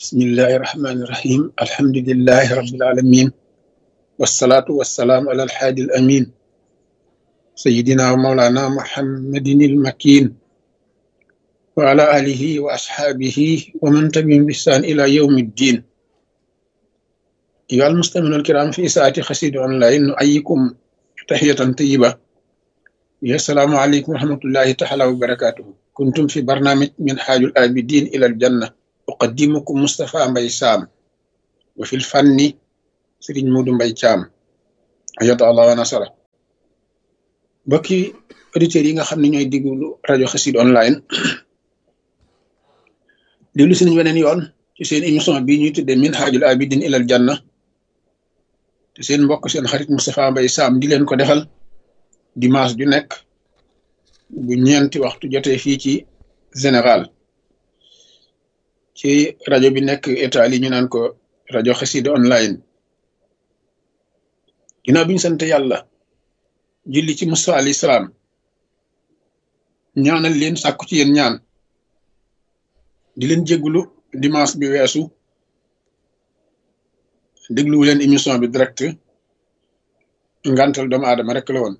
بسم الله الرحمن الرحيم الحمد لله رب العالمين والصلاة والسلام على الحادي الأمين سيدنا ومولانا محمد المكين وعلى آله وأصحابه ومن تبعهم بإحسان إلى يوم الدين أيها المستمعون الكرام في ساعة خسيد أونلاين نؤيكم تحية طيبة يا السلام عليكم ورحمة الله تعالى وبركاته كنتم في برنامج من حاج الآبدين إلى الجنة أقدمكم مصطفى مبي سام وفي الفن سيرين مودو مبي شام أيات الله ونصره bokki auditeurs yi nga xam ne ñooy diglu rajo xasid online déglu si nañ weneen yoon ci seen émission bi ñuy tuddee min haajul abidin ilal janna te seen mbokk seen xarit Moustapha Mbaye Sam di leen ko defal dimanche ju nekk bu ñeenti waxtu jotee fii ci Sénégal ci rajo bi nekk Italie ñu naan ko rajo xasid online ginnaaw bi ñu sant yàlla julli ci Musa alayhi salaam ñaanal leen sàkku ci yéen ñaan di leen jéggulu dimanche bi weesu dégluwu leen émission bi direct ngantal doomu aadama rek la woon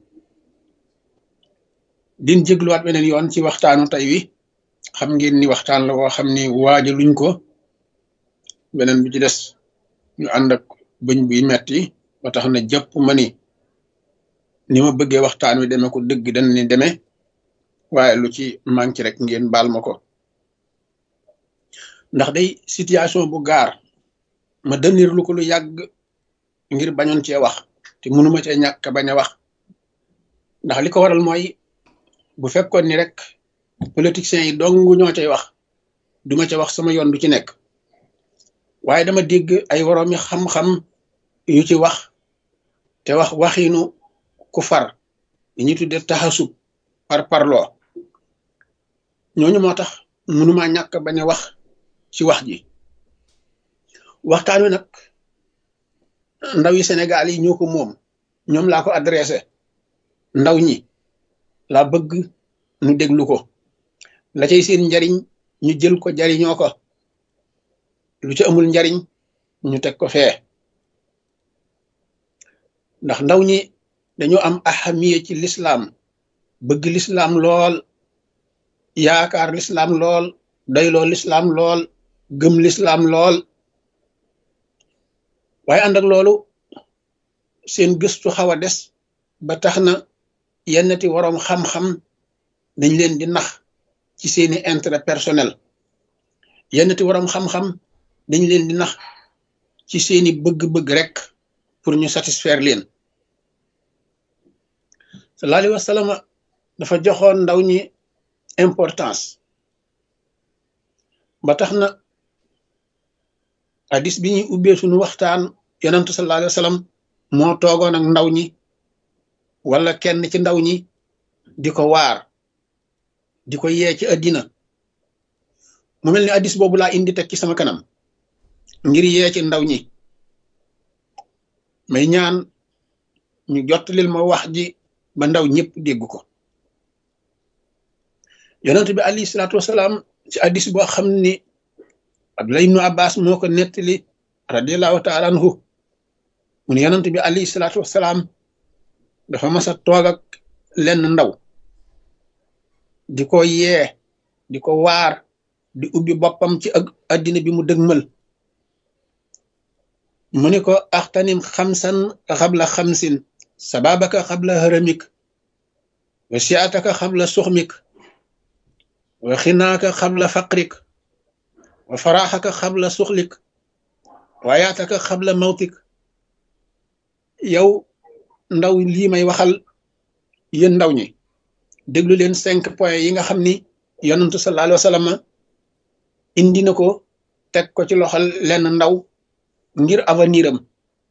din jégluwaat beneen yoon ci waxtaanu tey wi xam ngeen ni waxtaan la woo xam ni waaja luñ ko beneen bi ci des ñu ànd ak bëñ buy metti ba tax na jàpp ma ni ni ma bëggee waxtaan wi demee ko dëgg dañ ni demee waaye lu ci manqué rek ngeen baal ma ko ndax day situation bu gaar ma dënir lu ko lu yàgg ngir bañoon cee wax te mënuma cee ñàkk bañ a wax ndax li ko waral mooy bu fekkoon ni rek politiciens yi dong ñoo cay wax duma ca wax sama yoon du ci nekk waaye dama dégg ay woroomi xam-xam yu ci wax te wax waxiinu ku far li ñuy tuddee taxasub par parloo ñooñu moo tax mënuma ñàkk bañ a wax ci wax ji waxtaan wi nag ndaw yi Sénégal yi ñoo ko moom ñoom laa ko adressé ndaw ñi laa bëgg nu déglu ko la cay seen njariñ ñu jël ko jariñoo ko lu ci amul njariñ ñu teg ko fee ndax ndaw ñi dañoo am ahamiye ci lislaam bëgg lislaam lool yaakaar lislaam lool doyloo lislaam lool gëm lislaam lool waaye ànd ak loolu seen gëstu xaw a des ba tax na yennati waroom xam-xam dañ leen di nax ci seeni intérêt personnel yennati waroom xam-xam dañ leen di nax ci seeni bëgg-bëgg rek pour ñu satisfaire leen sallallahu alayhi wa sallam dafa joxoon ndaw ñi importance ba tax na hadis bi ñuy ubbee suñu waxtaan yonentu sallallahu alayhi wa sallam moo toogoon ak ndaw ñi wala kenn ci ndaw ñi di ko waar di ko yee ci àddina mu mel ni hadis boobu laa indi teg ci sama kanam ngir yee ci ndaw ñi may ñaan ñu jottalil ma wax ji ba ndaw ñëpp dégg ko yonent bi alayhi salaatu wasalaam ci hadis boo xam ni Abdullah ibnu Abbas moo ko nettali radiallahu taala anhu mu ne yonent bi alayhi salaatu wasalaam dafa mas a toog ak lenn ndaw di ko yee di ko waar di ubbi boppam ci ak addina bi mu dëgmal mu ni ko axtanim xamsan xabla xamsin sababaka xabla haramik wa siataka xabla suxmik wa xinaaka xabla faqrik wa faraxaka xabla suxlik wa yaataka xabla mawtik yow ndaw lii may waxal yéen ndaw ñi déglu leen cinq points yi nga xam ni yonantu sallallahu alayhi wa sallam indi na ko teg ko ci loxol lenn ndaw ngir avenir am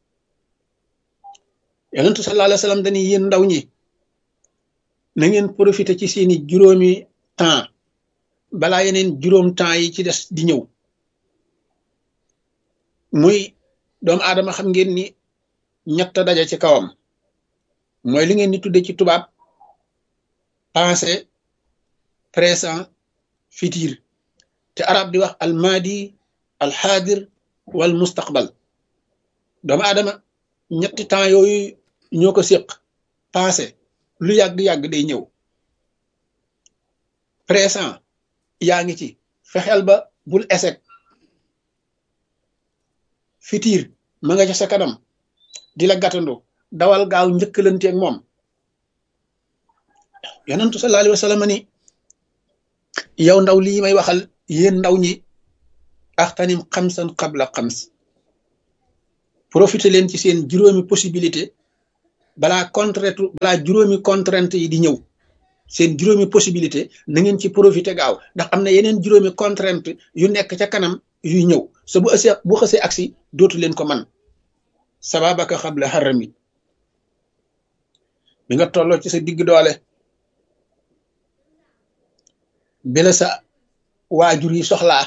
yonentu sallallahu alayhi wa sallam dañuy yéen ndaw ñi na ngeen profité ci seeni juróomi temps balaa yeneen juróom temps yi ci des di ñëw muy doomu aadama xam ngeen ni ñett daje ci kawam mooy li ngeen di tudde ci tubaab passé présent futur te arab di wax almadi alxaadir wal mustaqbal doomu aadama ñetti temps yooyu ñoo ko séq passé lu yàgg-yàgg day ñëw présent yaa ngi ci fexeel ba bul échec futur ma nga ca sa kanam di la gàttandu dawal gaaw njëkkalanteeg moom yonentu sallallahu alayhi wa sallam ni yow ndaw lii may waxal yéen ndaw ñi axtanim xamsan xabla xams profité leen ci seen juróomi possibilité balaa contrainte balaa juróomi contrainte yi di ñëw seen juróomi possibilité na ngeen ci profité gaaw ndax am na yeneen juróomi contrainte yu nekk ca kanam yuy ñëw sa bu ësee bu xësee agsi dootu leen ko man sababaka xabla xarami bi nga tolloo ci sa digg doole bi la sa waajur yi soxlaa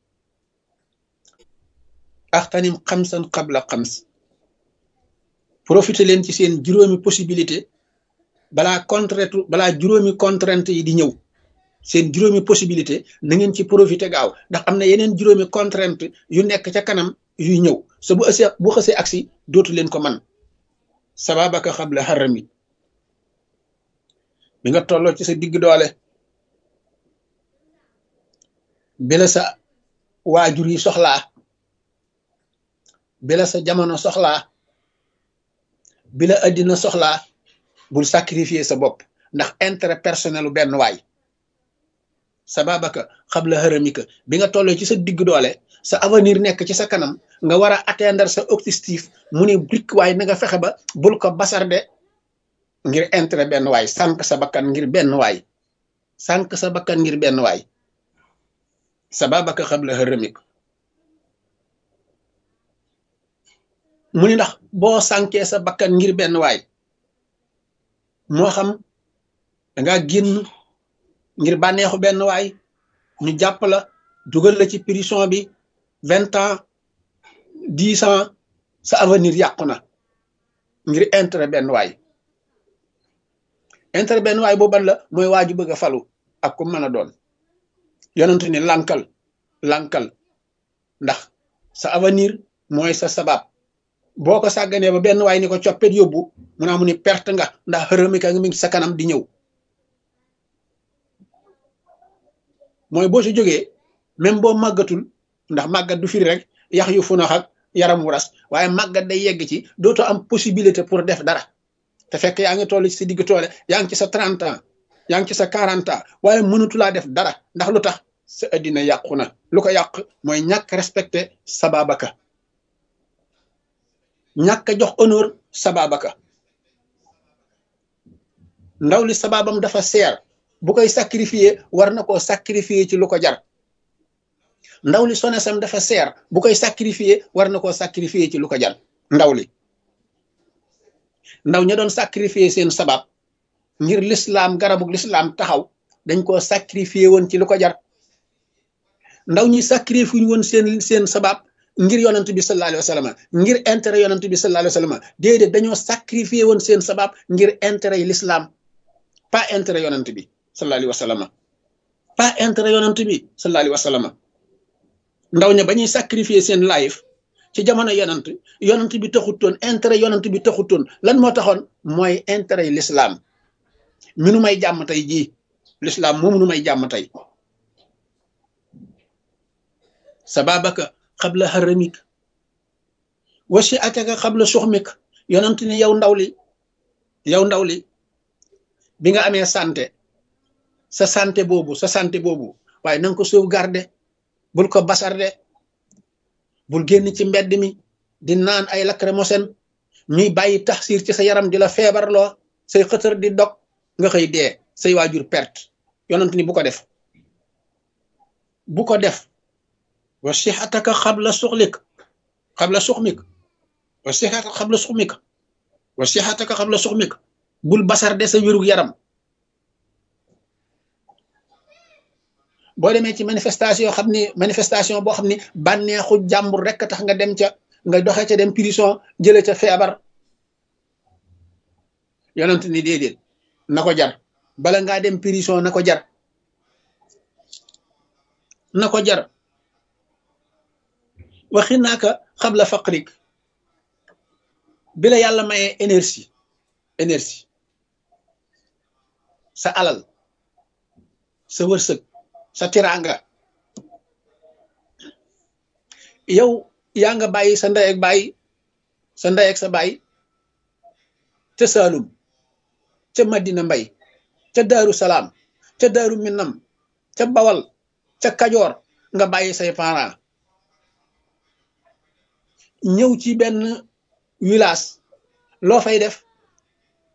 axtanim xamsan xabla xams profité leen ci seen juróomi possibilité balaa contrainte balaa juróomi contrainte yi di ñëw seen juróomi possibilité na ngeen ci profité gaaw ndax am na yeneen juróomi contrainte yu nekk ca kanam yuy ñëw sa bu ësee bu xësee agsi dootu leen ko man sababaka xabla xarami bi nga tolloo ci sa digg doole bi la sa waajur yi soxlaa bi la sa jamono soxlaa bi la addina soxlaa bul sacrifier sa bopp ndax intérêt personnel u benn waay sababaka xabla xaramika bi nga tollee ci sa digg doole sa avenir nekk ci sa kanam nga war a atteindre sa objectif mu ne brik waay na nga fexe ba bul ko basarde ngir intérêt benn waay sànq sa bakkan ngir benn waay sànq sa bakkan ngir benn waay sababaka xabla xaramika mu ni ndax boo sànkee sa bakkan ngir benn waay moo xam danga génn ngir bànneexu benn waay ñu jàpp la dugal la ci prison bi vingt ans dix ans sa avenir yàqu na ngir intérêt benn waay intérêt benn waay booban la mooy waaju bëgg a falu ak ku mën a doon yonent ni lankal lankal ndax sa avenir mooy sa sabab boo ko sàgganee ba benn waay ni ko coppet yóbbu mu naa mu ni perte nga ndax xërëmi ka nga mi ngi sa kanam di ñëw mooy boo si jógee même boo màggatul ndax màggat du firi rek yax yu funax ak yaram wu ras waaye màggat day yegg ci dootoo am possibilité pour def dara te fekk yaa ngi toll ci sa digg toole yaa ngi ci sa trente ans yaa ngi ci sa quarante ans waaye mënatulaa def dara ndax lu tax sa addina yàqu na lu ko yàq mooy ñàkk respecté sababaka ñàkk a jox honneur sababaka ndaw li sababam dafa seer bu koy sacrifier war na koo sacrifier ci lu ko jar ndaw li sonesam dafa seer bu koy sacrifier war na koo sacrifier ci lu ko jar ndaw li ndaw ña doon sacrifier seen sabab ngir lislaam garabug lislaam taxaw dañ koo sacrifier woon ci lu ko jar ndaw ñi sacrifier woon seen seen sabab ngir yonent bi sallallahu alayhi wa sallam ngir intérêt yonent bi sallallahu alayhi wa sallam déedéet dañoo sacrifier woon seen sabab ngir intérêt yi l'islam pas intérêt yonent bi sallallahu alayhi wa sallam pas intérêt yonent bi sallallahu alayhi wa sallam ndaw ña ba ñuy sacrifier seen life ci jamono yonent yonent bi taxutoon intérêt yonent bi taxutoon lan moo taxoon mooy intérêt yi l'islam mi nu may jàmm tey jii l'islam moomu nu may jàmm tey sababaka xabla xaramik wasi ataka xabla suxmik yonent ni yow ndaw li yow ndaw li bi nga amee santé sa santé boobu sa santé boobu waaye na nga ko sauvegarder bul ko basarde bul génn ci mbedd mi di naan ay lacrymogène ñuy bàyyi taxsir ci sa yaram di la feebarloo say xëtër di dog nga xëy dee say waajur perte yonent ni bu ko def bu ko def wa sixataka xabla suxlik xabla suxmik wa sixataka xabla suxmik wa sixataka xabla suxmik bul basarde sa wérug yaram boo demee ci manifestation xam ni manifestation boo xam ni bànneexu jàmbur rek tax nga dem ca nga doxe ca dem prison jële ca feebar yonent ni déedéet na ko jar bala ngaa dem prison na ko jar na ko jar waxi naaka xabla faqrik bi la yàlla mayee énergie énergie sa alal sa wërsëg sa tiraanga yow yaa nga bàyyi sa ndey ak bàyyi sa ndey ak sa bàyyi ca Saalum ca Madina Mbay ca Daaru Salaam ca Daaru Minam ca Bawal ca Kajoor nga bàyyi say parents ñëw ci benn village loo fay def